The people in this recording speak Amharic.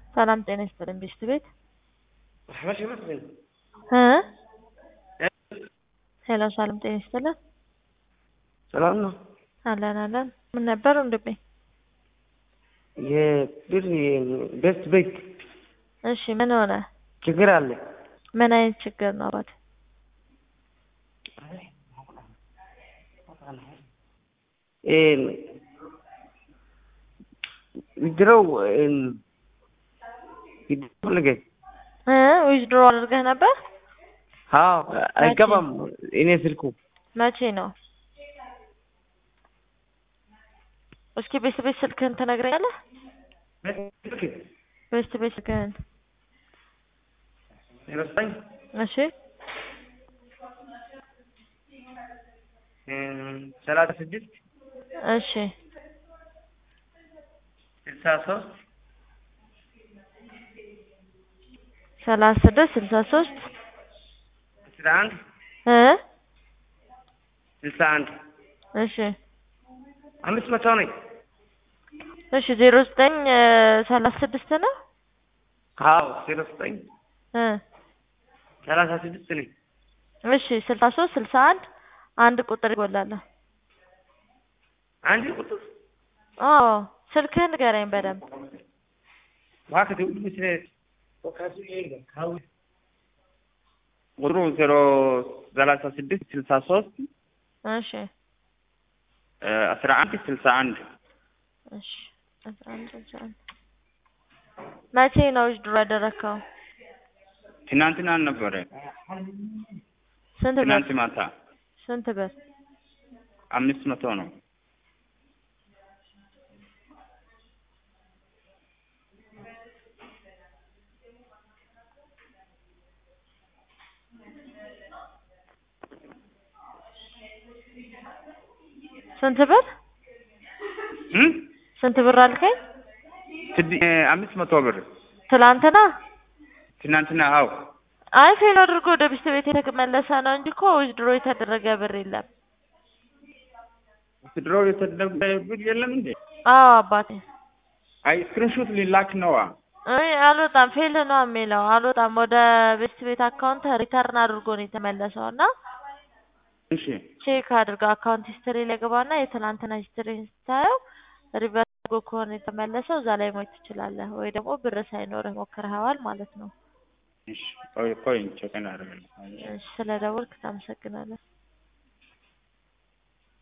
ሰላም ጤና ይስጥልኝ ቤስት ቤት መቼ መስለኝ እ ሄሎ ሰላም ጤና ይስጥልን ሰላም ነው። አለን አለን ምን ነበር ወንድሜ? የብር ቤስት ቤት እሺ ምን ሆነ? ችግር አለ። ምን አይነት ችግር ነው አባት? ድሮው ፈልገ እ ዊዝድሮ አድርገህ ነበር? አዎ አይገባም። እኔ ስልኩ መቼ ነው? እስኪ ቤስት ቤት ስልክህን ትነግረኛለህ? ቤስት ቤት ስልክህን ይመስለኝ እሺ ሰላሳ ስድስት እሺ ስልሳ ሶስት ሰላሳ ስድስት ስልሳ ሶስት አስራ አንድ እ ስልሳ አንድ እሺ አምስት መቶ ነኝ። እሺ ዜሮ ዘጠኝ ሰላሳ ስድስት ነው አዎ ዜሮ ዘጠኝ እ ሰላሳ ስድስት ነኝ። እሺ ስልሳ ሶስት ስልሳ አንድ አንድ ቁጥር ይጎላል። አንድ ቁጥር አዎ ስልክህን ንገረኝ በደንብ እባክህ ሁሉ ስለ ቁጥሩ ዜሮ ሰላሳ ስድስት ስልሳ ሶስት እሺ አስራ አንድ ስልሳ አንድ እሺ አስራ አንድ ስልሳ አንድ መቼ ነው ዊዝድሮ ያደረግከው? ትናንትና ነበረ። ስንት ብር? ትናንት ማታ ስንት ብር? አምስት መቶ ነው። ስንት ብር? እም ስንት ብር አልከኝ? ስድ- አምስት መቶ ብር ትላንትና? ትናንትና። አዎ አይ ፌል አድርጎ ወደ ቤስት ቤት የተመለሰ ነው እንጂ እኮ ዊዝድሮ የተደረገ ብር የለም። ድሮ የተደረገ ብር የለም እንዴ? አዎ አባቴ አይ ስክሪንሾት ሊላክ ነዋ። አይ አልወጣም፣ ፌል ነው የሚለው አልወጣም። ወደ ቤስት ቤት አካውንት ሪተርን አድርጎ ነው የተመለሰው እና እሺ ቼክ አድርገው አካውንት ሂስትሪ ላይ ገባና የትናንትና ሂስትሪ ስታየው ሪቨርስ አድርጎ ከሆነ የተመለሰው እዛ ላይ ማየት ትችላለህ። ወይ ደግሞ ብር ሳይኖርህ ሞክረኸዋል ማለት ነው። እሺ ቆይ ቆይ ቼክ እናደርጋለን። እሺ ስለደወልክ ታመሰግናለህ።